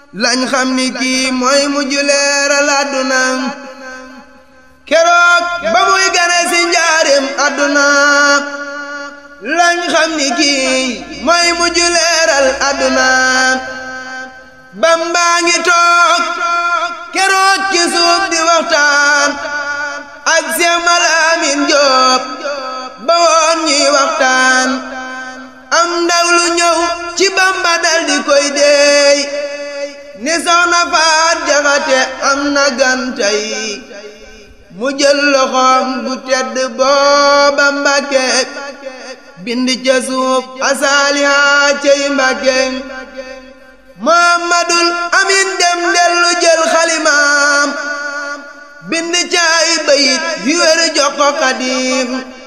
lañ xam ni kii mooy mujj leeral àdduna keroog ba muy gane si njaarim àdduna lañ xam ni kii mooy mujj leeral àdduna bambaa ngi toog keroog ci suuf di waxtaan ak Seex Malaamin Jóob ba woon ñuy waxtaan am ndaw lu ñëw ci bamba dal di koy deey ni soxna faat jaxate am na gantay mu jël loxoom bu tedd booba mbàkke bind ca suuf asaaliha cey mbàkke muhammadul amin dem dellu jël xalimaam bind ca ay bayit yu wér jox ko xadim